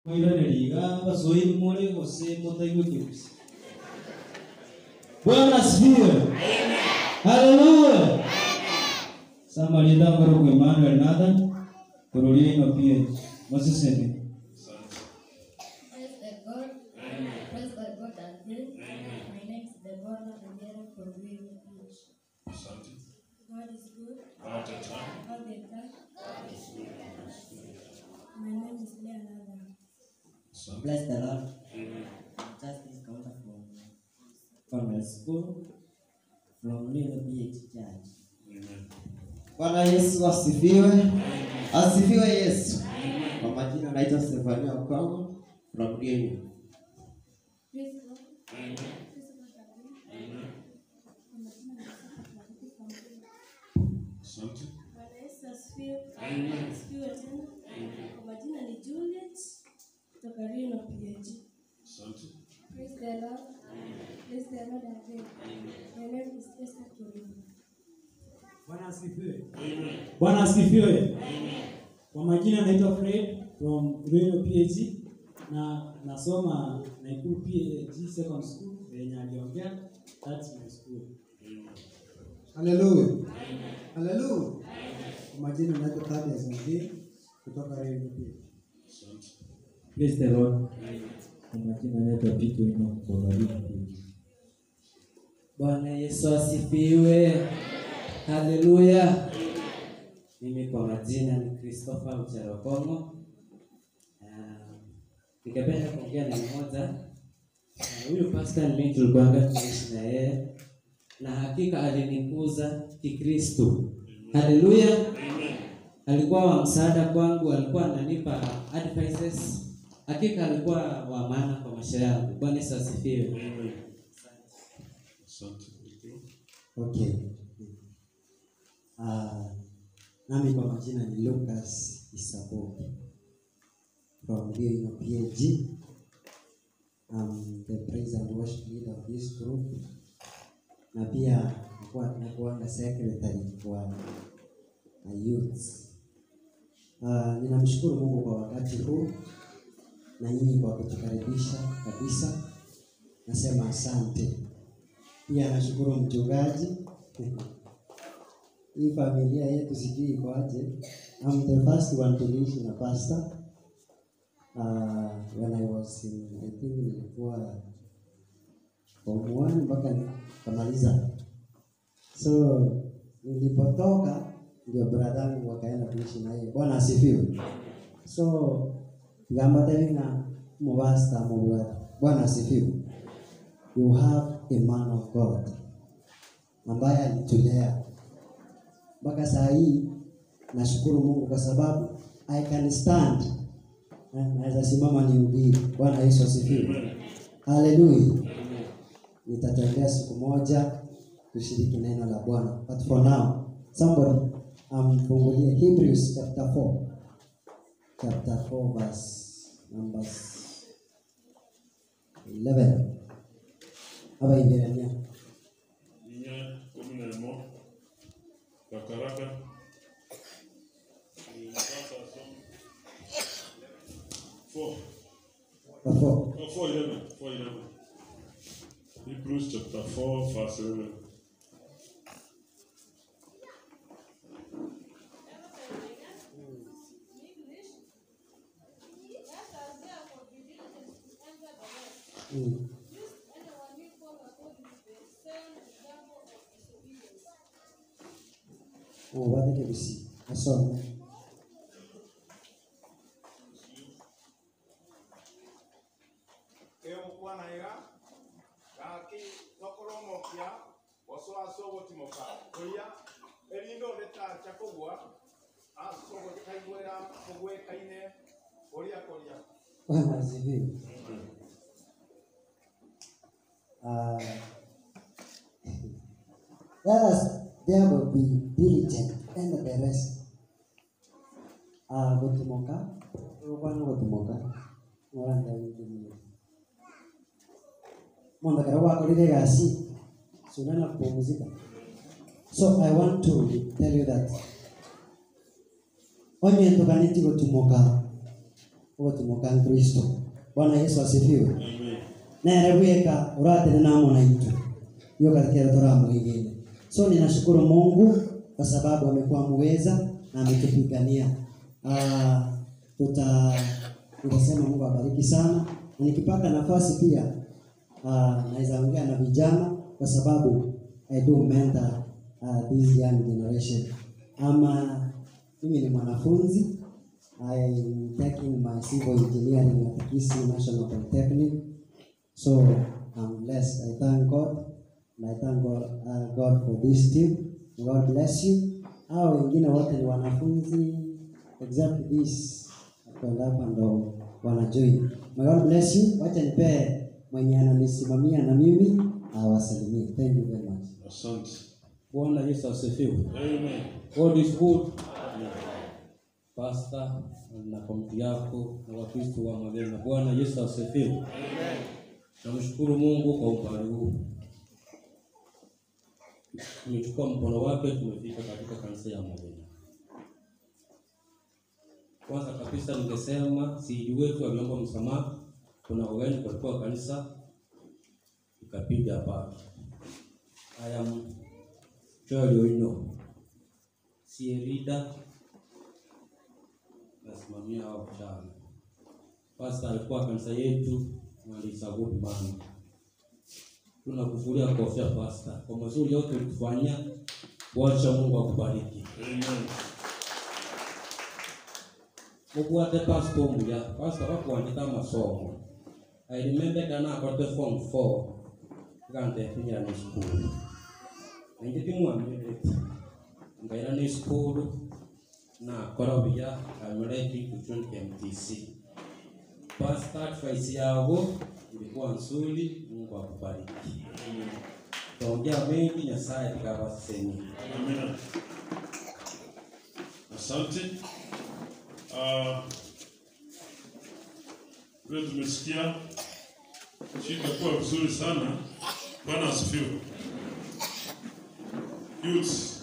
Koiraneriga basoiri more gose mutaigwe kirusi. Bwana asifiwe. Haleluya. Somebody down garo kwa Emmanuel Nathan. Kurulini no pia. Mosiseme. Praise the God. Praise the God and pray. My name is Deborah Angela from Green Beach. God is good all the time. My name is Leonardo. Bless the Lord. Justice counter from from the school from Little PH Church. Bwana Yesu asifiwe. Asifiwe Yesu. Kwa majina naitwa Stefania Okongo from Rieni. Praise God. Praise God and pray. Kwa majina naitwa Clarity from Green. Bwana Yesu asifiwe. Asifiwe tena. Kwa majina ni Juliet kutoka Reno PH. Praise the Lord. Praise the Lord and pray. My name is Esther Kirima. Bwana asifiwe. Bwana asifiwe. Kwa majina naitwa Fred from Rueno PhD na nasoma Naikuru PhD Second School yenye aliongea. That's my school. Haleluya. Haleluya. Kwa majina naitwa Thaddeus Mzee kutoka Rueno PhD. Praise the Lord. Kwa majina naitwa Pito Ino kutoka Rino. Bwana Yesu asifiwe. Haleluya. Mimi kwa majina ni Christopher Mcherokongo. Ah, Ningependa kuongea na mmoja. Ah, Huyu pastor mimi tulikuanga tunaishi na yeye na hakika alinikuza Kikristo. Haleluya. Alikuwa wa msaada kwangu, alikuwa ananipa advices. Hakika alikuwa wa maana kwa maisha yangu. Bwana Yesu asifiwe. Okay. Uh, nami kwa majina ni Lucas Isaboki from Rueno PhD. I'm the praise and worship leader of this group. Na pia nakuwa nakuanga secretary kwa na youth. Uh, ninamshukuru Mungu kwa wakati huu na nyinyi kwa kutukaribisha kabisa. Nasema asante. Pia nashukuru mchungaji. Hii familia yetu sijui ikoaje. I'm the first one to live na pastor. Uh, when I was in, I think nilikuwa form one mpaka nikamaliza. So nilipotoka ndio bradangu wakaenda kuishi na yeye. Bwana asifiwe. So ngambateni na mubasta mubwata. Bwana asifiwe. You have a man of God ambaye alitulea mpaka saa hii. Nashukuru Mungu kwa sababu I can stand, Eh, naweza simama nihubiri. Bwana Yesu asifiwe, haleluya. Nitatembea siku moja kushiriki neno la Bwana, but for now somebody amfungulie Hebrews chapter 4 chapter 4 verse numbers 11 hapa Ibrania inya kumi na imo kakaraka Ni sasa som- four chapter 4 oh, four eleven four eleven Hebrews chapter four verse eleven Mm. Oh, what did we see? I saw. emukwanaiga gaki tokoromokia oso asogotimoka oya erindo retacha kogwa asogotaigwera kogwekaine oria koria Bwana asifiwe. Uh, let us therefore be diligent and the rest. Uh, gutimoka, ukwana gutimoka, mwaranda wingine. Mundu kara wakorire gasi, sunana kupumzika. So I want to tell you that onye ntuganiti gutimoka ũgũtũmũka kristo bwana yesu asifiwe Amen. nere gwika uratene namo na itu hiyo katika turamwigine so ninashukuru mungu kwa sababu amekuwa muweza na ametupigania Ah, tuta tutasema mungu abariki sana na nikipata nafasi pia ah, naweza ongea na vijana kwa sababu i do mentor uh, this young generation ama mimi ni mwanafunzi I'm taking my civil engineering at Kisii National Polytechnic So I'm blessed. I thank God. And I thank God, uh, God for this team. God bless you. Hao wengine wote ni wanafunzi except this kwenda hapa ndo wanajoin. May God bless you. Wacha nipee mwenye ananisimamia na mimi awasalimie. Thank you very much. Asante. Bwana Yesu asifiwe. Amen. God is good. Pastor na komiti yako na Wakristo wa Magena. Bwana Yesu asifiwe. Namshukuru Mungu kwa umbali huu. Tumechukua mkono wake, tumefika katika kanisa ya Magena. Kwanza kabisa ningesema siji wetu aliomba msamaha. Kuna wageni walikuwa kanisa ikapiga pale. I am Joel Oino, Sierida, nasimamia hao vijana. Pastor alikuwa kanisa yetu mwalisagudu mama. Tunakufuria kofia pastor kwa mazuri yote ulitufanyia. Wacha Mungu akubariki. Amen. Mukwate pastor mbuya, pastor wakuandika masomo. I remember kana akote form 4 kante pinya ni school. Ningiti mwamire ngaira ni school na kora biya amereki kuchun MTC. Pastor advice yao ilikuwa nzuri, Mungu akubariki. Tuongea mengi Nyasaye tukawaseni. Amen. Asante. Ah, vile tumesikia shida kuwa vizuri sana. Bwana asifiwe. Youth